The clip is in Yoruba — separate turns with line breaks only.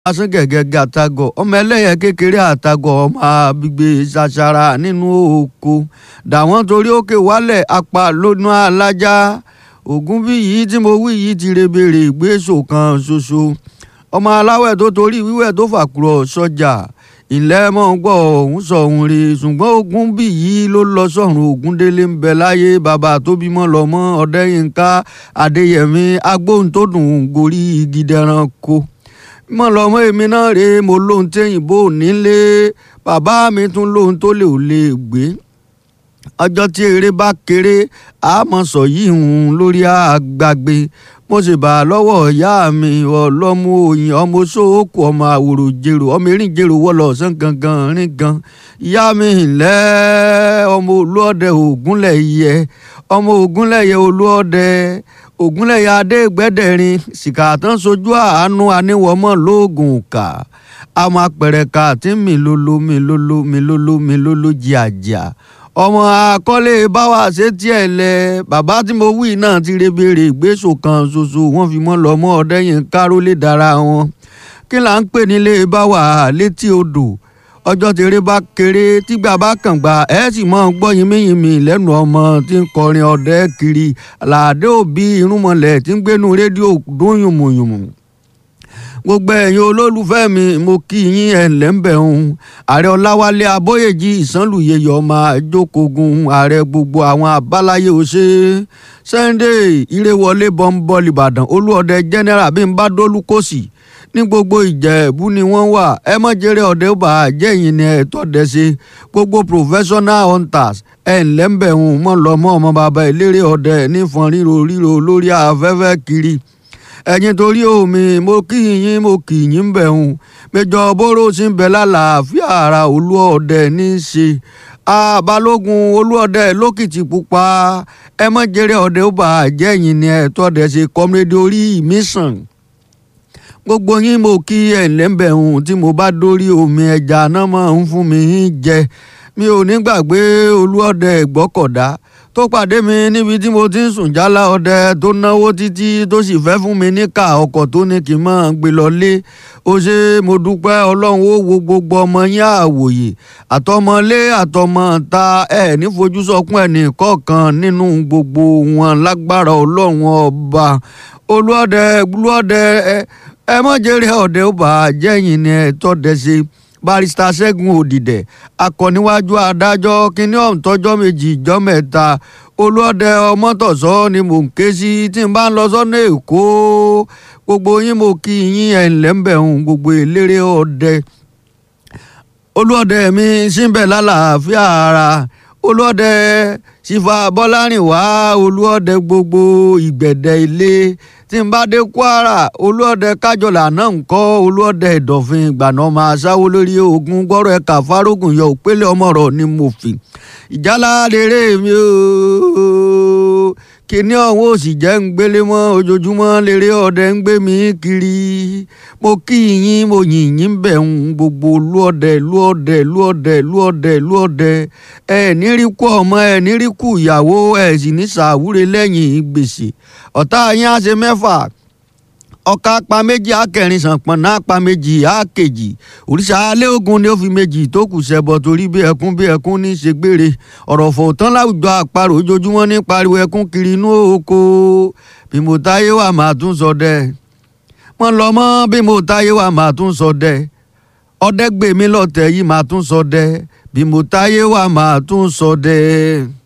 asán gẹ̀gẹ̀gẹ̀ àtagọ̀ ọmọ ẹlẹ́yẹ kékeré àtagọ̀ ọmọ àbígbé ṣàṣàrà nínú oko dàwọn torí òkè wálẹ̀ apá lónú alájá ògún bí yìí tí mo wí yìí ti rebèrè ìgbésò kan ṣoṣo ọmọ aláwẹ̀ tó torí wíwẹ̀ tó fàkùrọ̀ sọ́jà ilẹ̀ mọ̀ ń gbọ́ ọ̀hún sọ̀hún rí ṣùgbọ́n ogun bí yìí ló lọ sọ̀run Ògúndélé ń bẹ láyé bàbá tó bímọ lọ́mọ Ọ̀dẹ́yìnká Adéyẹmí agbóhuntòdùn gorí igi dẹranko mọ̀ lọ́mọ èmi náà rèé mo lóhun téyìnbó nílé bàbá mi tún lóhun tó lè ò lè gbé ọjọ́ tí eré bá kéré àmọ́ sọ yìí hùn lórí àgbàgbé mo sì bá a lọ́wọ́ ìyá mi ọlọ́mú òyìn ọmọ sóòkù ọmọ àwòrò jèrò ọmọ erin jèrò wọlé ọ̀sán gangan rìn gan ìyá mi ńlẹ́ ọmọ olúọdẹ ògúnlẹ̀yẹ ọmọ ògúnlẹ̀yẹ olúọdẹ ògúnlẹ̀yẹ adégbẹ́dẹ̀rin sìkàtàn sojú àánú aníwọ̀mọ́ lóògùn kà àmọ́ apẹ̀rẹ̀ka tí mi lolo mi lolo mi lolo mi lolo jìàjìà ọmọ akọ́lé báwa ṣe tiẹ̀ lẹ bàbá tí mo wí náà ti rebèrè ìgbésò kan ṣoṣo wọ́n fi mọ́ lọ́mọ ọ̀dẹ́yìn kárólé dára wọn kí là ń pè nílé báwa létí odò ọjọ́ tèrè bá kéré tígbà bá kàn gbà ẹ́ sì mọ́ gbọ́ yinmiyinmi lẹ́nu ọmọ tí ń kọrin ọ̀dẹ kiri àlàdé òbí irúnmọlẹ̀ tí ń gbénu rédíò dún yùmùyùmù gbogbo ẹ̀yin olólùfẹ́ mi mo kí yín ẹ̀ ǹlẹ́ ń bẹ̀ ń ààrẹ ọláwálé abóyèjì ìsánlùyẹyọ ọmọ àjókògùn ààrẹ gbogbo àwọn abáláyé ọ̀ṣẹ́ sunday ìrẹwọlé bọ́ńbọ́ọ̀lì ìbàdàn olúọdẹ general bí n bá dólú kòsì ní gbogbo ìjẹ̀bú ni wọ́n wà ẹ mọ̀ jẹ́rẹ́ ọ̀dẹ́ ó bá jẹ́yìn ni ẹ̀ tọ́dẹ ṣe gbogbo professional hunters ẹ̀ ǹlẹ́ ń bẹ̀ ń mọ̀ lọ́mọ́ ọmọ bàbá ìlérè ọ̀dẹ nífọn ríro ríro lórí afẹ́fẹ́ kiri ẹ̀yin torí omi mo kí yín mo kì yín bẹ̀ hùn péjọ bóró sí ń bẹ lálàáfíà ara olúọdẹ ní í ṣe abalógun olúọdẹ lókìtì pupa ẹ mọ jẹrẹ ọdẹ ó bà á jẹyìn ni ẹ tọdẹ ṣe kọmídé orí mi sàn gbogbo yín mo kí ẹ lẹ́ńbẹ̀ hùn tí mo bá dórí omi ẹja náà máa ń fún mi jẹ mi ò ní gbàgbé olúọdẹ ìgbọ́kọ̀dá tó pàdé mi níbi tí mo ti ń sùn jálá ọdẹ tó náwó títí tó sì fẹ́ fún mi níkà ọkọ̀ tó ní kí n máa gbé lọlé ó ṣe mo dúpẹ́ ọlọ́run ó wo gbogbo ọmọ yín àwòyè àtọmọlé àtọmọ ta ẹ ní fojú sọkún ẹnì kọ̀ọ̀kan nínú gbogbo wọn lágbára ọlọ́run ọba olúọdẹ olúọdẹ ẹ mọ̀ jẹ́rìí ọ̀dẹ ó bà á jẹ́yìn ni ẹ tọ́ ṣe barista ṣẹ́gun òdìdẹ̀ akọ̀níwájú adájọ́ kínní ọ̀hún tọ́jọ́ méjì ìjọ́ mẹ́ta olóòdẹ ọmọtọ̀sọ́ ni mò ń ké sí tí n bá ń lọ sọ́nà èkó gbogbo yín mo kí yín ẹ̀ ńlẹ́ ń bẹ̀ hùn gbogbo eléré ọdẹ olóòdẹ mi síbẹ̀ lálàáfíà ara olóòdẹ sífà bọ́lárìnwá olóòdẹ gbogbo ìgbẹ̀dẹ̀ ilé tí n bá dé kwara olóòdẹ kájọlà náà ń kọ́ olóòdẹ ìdọ̀fin ìgbàna máa ṣáwó lórí ogun gbọ́rọ̀ ẹ̀ka fárógùn yọ òpélé ọmọ rọ̀ ni mo fi ìjálá rere mi ooo kíní ọ̀hún ò sì jẹ́ ń gbélé mọ́ ojoojúmọ́ lérè ọdẹ ń gbé mi kiri mo kí yín mo yìn yín bẹ̀ ń gbogbo lúọdẹ lúọdẹ lúọdẹ lúọdẹ lúọdẹ ẹ ní rí kú ọmọ ẹ ní rí kú ìyàwó ẹ sì ní sàwúre lẹ́yìn gbèsè ọ̀tá yín á ṣe mẹ́fà ọ̀ka apá méjì akẹrin sànpọ̀n náà apá méjì àkejì òrìṣà alẹ́ ogun ni ó fi méjì tó kù ṣẹbọ torí bí ẹkún bí ẹkún ní í ṣe gbére ọ̀rọ̀ fòótán láwùjọ àparò ojoojúmọ́ ní pariwo ẹkún kiri inú oko bí mo táyé wà máa tún sọ dẹ mọ lọ mọ bí mo táyé wà máa tún sọ dẹ ọdẹ gbèmí lọtẹ yìí máa tún sọ dẹ bí mo táyé wà máa tún sọ dẹ.